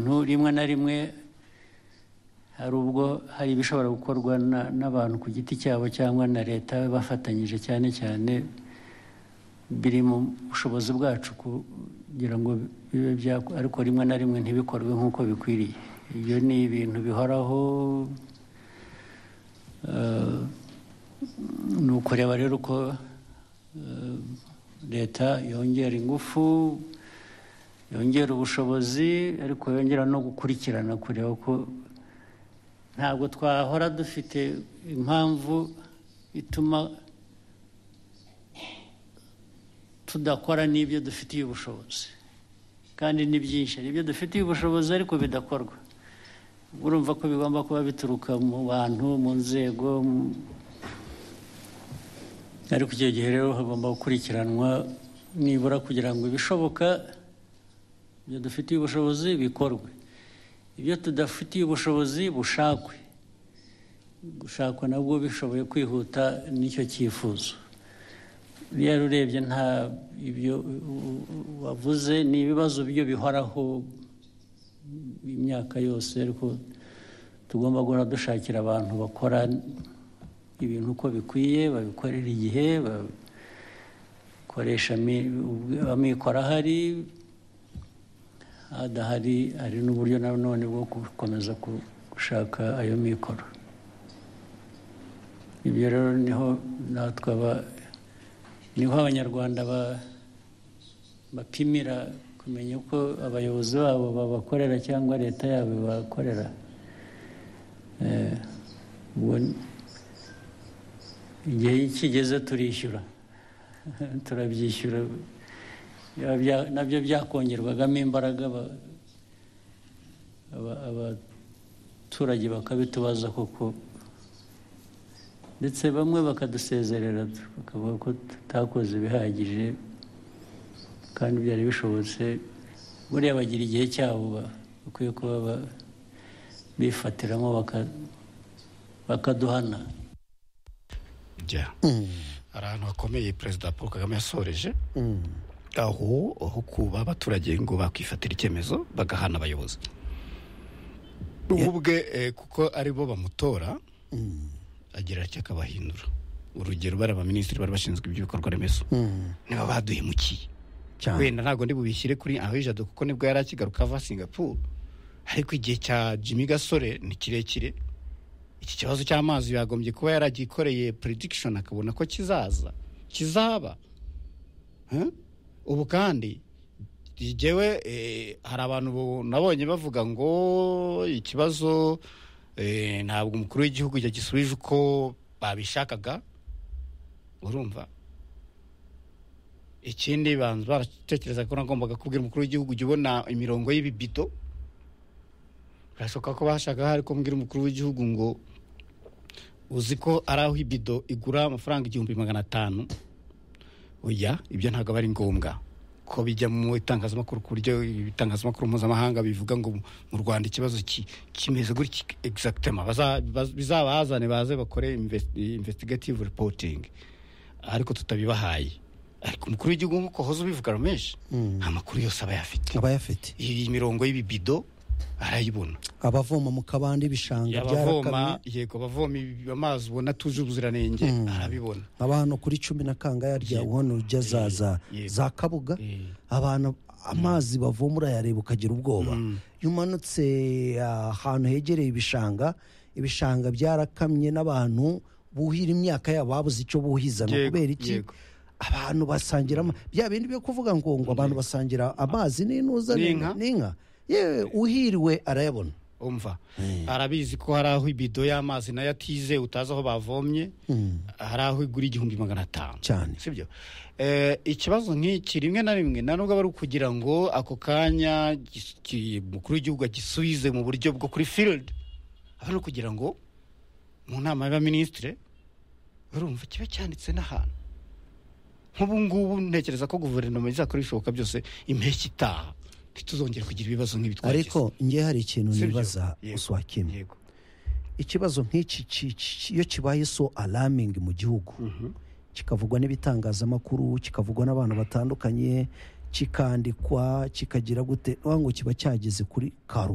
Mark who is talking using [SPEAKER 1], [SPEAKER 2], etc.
[SPEAKER 1] rimwe na rimwe hari ubwo hari ibishobora gukorwa na- n'abantu ku giti cyabo cyangwa na leta bafatanyije cyane cyane biri mu bushobozi bwacu kugira ngo bibe byakora ariko rimwe na rimwe ntibikorwe nk'uko bikwiriye ibyo ni ibintu bihoraho eh, ni ukureba rero uko eh, leta yongera ingufu yongera ubushobozi ariko yongera no gukurikirana kureba ko ntabwo twahora dufite impamvu ituma tudakora n'ibyo dufitiye ubushobozi kandi ni byinshi hari ibyo dufitiye ubushobozi ariko bidakorwa urumva ko bigomba kuba bituruka mu bantu mu nzego mu- ariko icyo gihe rero hagomba gukurikiranwa nibura kugira ngo ibishoboka ibyo dufitiye ubushobozi bikorwe ibyo tudafitiye ubushobozi bushakwe gushakwa nabwo bishoboye kwihuta n'icyo cyifuzo rero urebye nta ibyo wavuze ni ibibazo byo bihoraho imyaka yose ariko tugomba guhora dushakira abantu bakora ibintu uko bikwiye babikorera igihe bakoresha ami- ubwe- amikoro ahari adahari hari n'uburyo na none bwo gukomeza ku- gushaka ayo mikoro ibyo rero niho natwe aba- niho abanyarwanda ba- bapimira kumenya uko abayobozi babo babakorera cyangwa leta yabo ibakorera Eh, ubwo ni- igihe kigeze turishyura turabyishyura Byaba bya- nabyo byakongerwagamo imbaraga aba- aba- abaturage bakabitubaza koko ndetse bamwe bakadusezerera bakavuga ko tutakoze ibihagije kandi byari bishobotse buriya bagira igihe cyabo ba- bakwiye kuba ba- bifatiramo baka- bakaduhana
[SPEAKER 2] jya hari ahantu hakomeye perezida paul kagame yasoreje aho aho kuba abaturage ngo bakwifatira icyemezo bagahana abayobozi ubwe eh, kuko aribo bamutora agira ati akabahindura urugero bari abaminisitiri bari bashinzwe iby'ibikorwa remezo nibo baduhemukiye
[SPEAKER 3] cyane
[SPEAKER 2] wenda ntabwo ndi bubishyire kuri ahijado kuko nibwo yari akigaruka ava singapuru ariko igihe cya jimmy gasore ni kirekire iki kibazo cy'amazi yagombye kuba yaragikoreye prediction akabona ko kizaza kizaba Huh? ubu kandi jyewe eh, hari abantu bu- nabonye bavuga ngo ikibazo eh, ntabwo umukuru w'igihugu yagisubije uko babishakaga urumva ikindi banza baratekereza ko nagombaga kubwira umukuru w'igihugu jya ubona imirongo y'ibibido birashoboka ko bashaka hari kumbwira umukuru w'igihugu ngo uzi ko ari aho ibido igura amafaranga igihumbi magana atanu oya ibyo ntabwo aba ari ngombwa ko bijya mu itangazamakuru ku buryo ibitangazamakuru mpuzamahanga bivuga ngo mu rwanda ikibazo ki- kimeze gutya exactement Baza- baz- bizabahazane baze bakore invest- investigative reporting ariko tutabibahaye ariko umukuru w'igihugu nk'uko hoza ubivuga rameshi nta makuru yose aba ayafite
[SPEAKER 3] abayafite
[SPEAKER 2] iyi mirongo y'ibibido arayibona
[SPEAKER 3] abavoma mu kabande ibishanga byarakamye
[SPEAKER 2] abavoma yego abavoma ibi- amazi ubona atuje ubuziranenge arabibona
[SPEAKER 3] abantu kuri cumi na kangahe rya ubona urujya za za
[SPEAKER 2] Yego.
[SPEAKER 3] za kabuga
[SPEAKER 2] Eh.
[SPEAKER 3] abantu amazi bavoma urayareba ukagira ubwoba iyo umanutse ah, ahantu hegereye ibishanga ibishanga byarakamye n'abantu buhira imyaka yabo babuze icyo buhiza ni
[SPEAKER 2] Yego,
[SPEAKER 3] ukubera iki
[SPEAKER 2] yego.
[SPEAKER 3] abantu basangira ama- bya bindi byo kuvuga ngo ngo abantu basangira amazi n'intuza
[SPEAKER 2] N'inka.
[SPEAKER 3] n'inka yewe uhiriwe arayabona
[SPEAKER 2] umva arabizi ko hari aho ibido y'amazi nayo atize utazi aho bavomye hari aho igura igihumbi magana atanu
[SPEAKER 3] Cyane.
[SPEAKER 2] sibyo Eh, ikibazo nk'iki rimwe na rimwe nta nubwo aba ari ukugira ngo ako kanya gis- ki- umukuru w'igihugu agisubize mu buryo bwo kuri field aba ari ukugira ngo mu nama y'abaminisitire urumva kiba cyanditse n'ahantu nk'ubu ngubu ntekereza ko guverinoma izakora ibishoboka byose impeshyi itaha ntituzongere kugira ibibazo nk'ibi twagize
[SPEAKER 3] ariko njye hari ikintu
[SPEAKER 2] Sibyo?
[SPEAKER 3] nibaza
[SPEAKER 2] Yego.
[SPEAKER 3] uswakimwe
[SPEAKER 2] yego
[SPEAKER 3] ikibazo nk'iki ki- ki- iyo kibaye so alamingi mu gihugu kikavugwa n'ibitangazamakuru kikavugwa n'abantu batandukanye kikandikwa kikagira gute urabona ngo kiba cyageze kuri karu